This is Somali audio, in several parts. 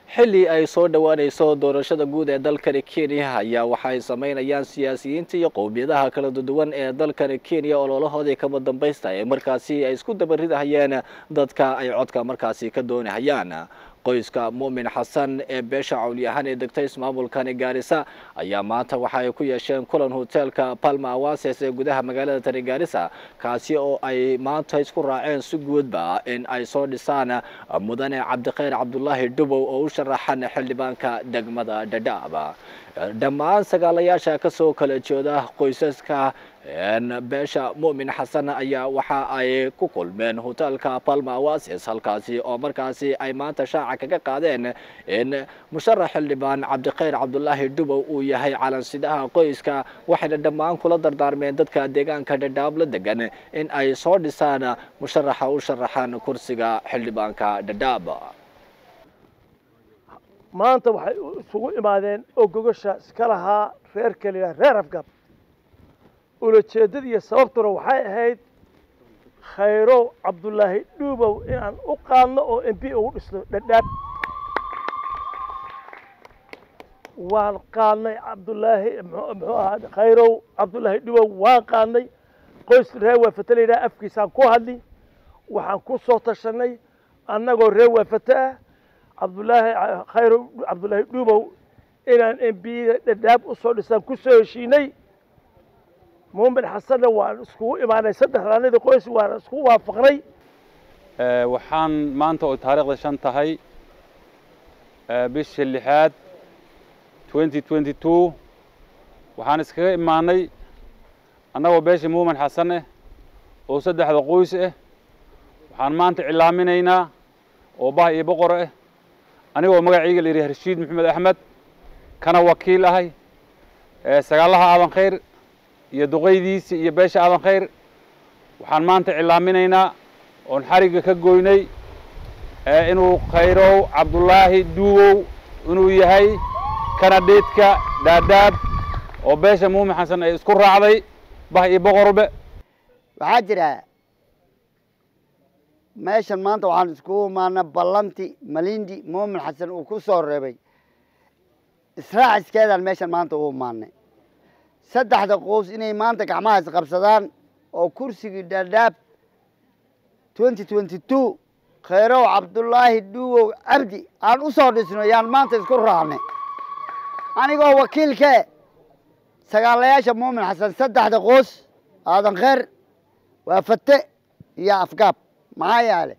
xilli ay soo dhowaanayso doorashada guud ee dalkani kenya ayaa waxay sameynayaan siyaasiyiinta iyo qowmiyadaha kala duwan ee dalkani kenya ololahoodii kaba dambaysta ee markaasi ay isku dabaridahayeen dadka ay codka markaasi ka doonahayaan qoyska muumin xasan ee beesha cawliyahaan ee degtay ismaamulkani gaarisa ayaa maanta waxa ay ku yeesheen kulan hoteelka palma awases ee gudaha magaalada tani gaarisa kaasi oo ay maanta isku raaceen si guudba in ay soo dhisaan mudane cabdikhayr cabdulaahi dhubow oo u sharaxan xildhibaanka degmada dhadhaab dhammaan sagaalayaasha kasoo kala jeeda qoysaska beesha muumin xasan ayaa waxa ay ku kulmeen hoteelka palma awases halkaasi oo markaasi ay maanta shaaca kaga qaadeen in musharax xildhibaan cabdikhayr cabdulaahi dhubow uu yahay calansidaha qoyska waxayna dhammaan kula dardaarmeen dadka deegaanka dhadhaab la degan in ay soo dhisaan musharaxa u sharaxan kursiga xildhibaanka dhadhaab maanta waxay isugu imaadeen oo gogasha iska lahaa reer keliya reer afgab ulajeeddada iyo sababtuna waxay ahayd khayrow cabdulaahi dhuubow inaan u qaadno oo m b ugu dhisno dhadhaab waan qaadnay cabdulaahi muxuu ahaa khayrow cabdulaahi dhuubow waan qaadnay qoys reer waafata la yidhaha afkiisaan ku hadli waxaan ku soo tashanay annagoo reer waafata ah cabdulaahi khayrow cabdulaahi dhuubow inaan m b dhadhaab usoo dhisaan kusoo heshiinay muumin xasanna waan iskugu imaanay saddexdaanadii qoys waan isku waafaqnay waxaan maanta oo taariikhda shan tahay bisha lixaad twenty twenty two waxaan iskaga imaanay annagoo beesha muumin xasan ah oo saddexda qoys ah waxaan maanta cilaaminaynaa oo bah iyo boqor ah anigoo magacayga la yidhaha rashiid maxamed axmed kana wakiil ahay sagaalaha aadan khayr iyo duqaydiisi iyo beesha aadan khayr waxaan maanta cilaaminaynaa oon xarigga ka goynay inuu khayrow cabdulaahi duuwow inuu yahay kanadheedka dhaadhaab oo beesha muumin xasan ay isku raacday bah iyo boqorbe waxaa jira meeshan maanta waxaan iskugu imaana ballanti malindi muumin xasan uu ku soo reebay israaciskeedaan meeshan maanta u imaanay saddexda qoys inay maanta gacmaha isqabsadaan oo kursigii dhaadhaab twenty twenty two khayrow cabdulaahi dhuuwow cabdi aan u soo dhisno yaan maanta isku raacnay anigoo wakiilkee sagaalayaasha muumin xasan saddexda qoys aadan kheyr waa fate iyo afgaab maxaa yaale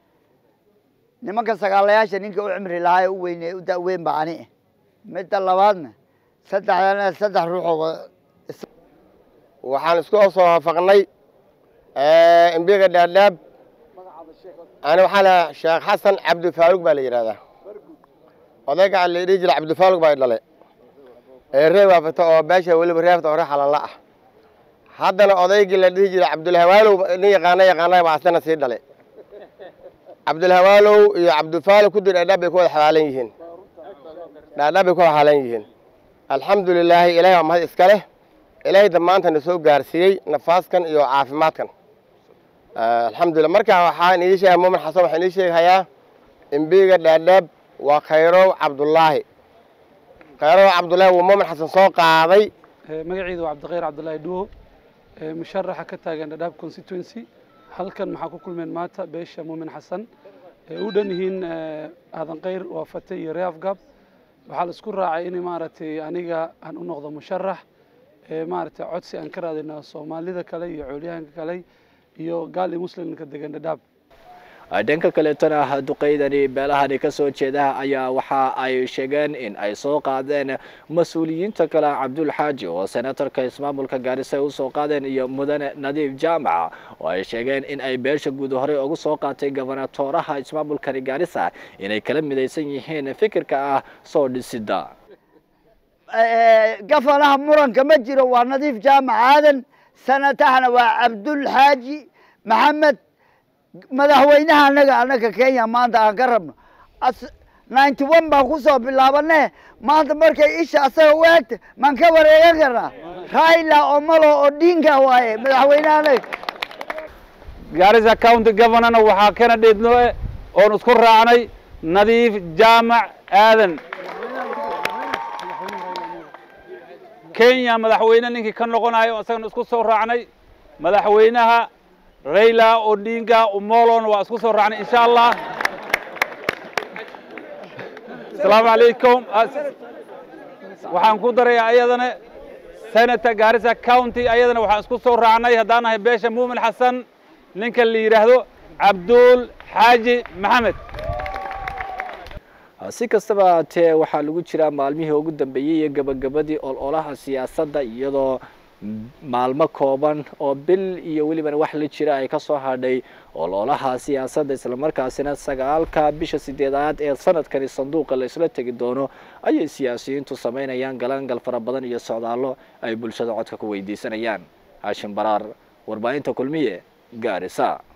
nimanka sagaalayaasha ninka u cimri lahaa ee u weyne u daweyn ba ani ah midda labaadna saddexdana saddex ruuxoo waxaan isku soo waafaqnay embiga dhaadhaab ani waxaa la sheekh xasan cabdifaaruq baa la yidhahdaa odayga la dhihi jira cabdifaaruq baa dhalay ee ree waafata oo beesha weliba reefta oo ree xalanla ah haddana odaygii la dhihi jira cabdulhawaalow nin yaqaana yaqaana baa asana sii dhalay cabdulhawaalow iyo cabdifaalo ku dir dhaadhaab bay ku wada xalaalan yihiin dhaadhaab bay ku wada xalaalan yihiin alxamdu lilaahi ilahay waa mahad iska leh ilaahay damaanta na soo gaarsiiyey nafaaskan iyo caafimaadkan alxamdulillah markaa waxaan idin sheegaya muumin xasan waxaan idin sheegahayaa embiga dhaadhaab waa khayrow cabdulaahi khayrow cabdulaahi wuu muumin xasan soo qaaday magaciidu waa cabdikhayr cabdulaahi dhuwo musharaxa ka taagan dhadhaab constituency halkan maxaa ku kulmeen maanta beesha muumin xasan ee u dhan yihiin aadan khayr waafate iyo ree afgab waxaa la isku raacay in maaragtay aniga aan u noqdo musharax maaragtay codsi aan ka raadino soomaalida kale iyo coolyahanka kale iyo gaal iyo muslimka degan dhadhaab dhanka kaleetana duqeydani beelahani kasoo jeeda ayaa waxa ay sheegeen in ay soo qaadeen mas-uuliyiinta kale cabdul xaaji oo senatorka ismaamulka gaarisa ay usoo qaadeen iyo mudane nadiif jaamac oo ay sheegeen in ay beesha guud horey ugu soo qaatay gobonatooraha ismaamulkani gaarisa inay kala midaysan yihiin fikirka ah soo dhisida gafanaha muranka ma jiro waa nadiif jaamac aadan sanatahana waa cabdul xaaji maxamed madaxweynaha anaga anaga kenya maanta aan ka rabno ninety one baan kusoo bilaabane maanta markay isha asaga u eegta maan ka wareegan karnaa raila omolo odinga waaye madaxweynaha anaga gaarisa county governorna waxaa kana dheednoo oon isku raacnay nadiif jaamac aadan kenya madaxweyne ninkii ka noqonayo isagana isku soo raacnay madaxweynaha rayla odinga umolona waa isku soo raacnay insha allah asalaamu calaykum waxaan ku darayaa ayadana senator garissa county ayadana waxaan isku soo raacnay haddaan nahay beesha muumin xasan ninka la yidhaahdo cabduul xaaji maxamed si kastaba haatee waxaa lagu jiraa maalmihii ugu dambeeyey iyo gabagabadii ololaha siyaasadda iyadoo maalmo kooban oo bil iyo welibana wax la jira ay kasoo hadhay ololaha siyaasadda islamarkaasina sagaalka bisha sideedaad ee sanadkani sanduuqa la isla tegi doono ayay siyaasiyiintu samaynayaan galangal fara badan iyo socdaallo ay bulshada codka ku weydiisanayaan haashim baraar warbaahinta kulmiye gaarisa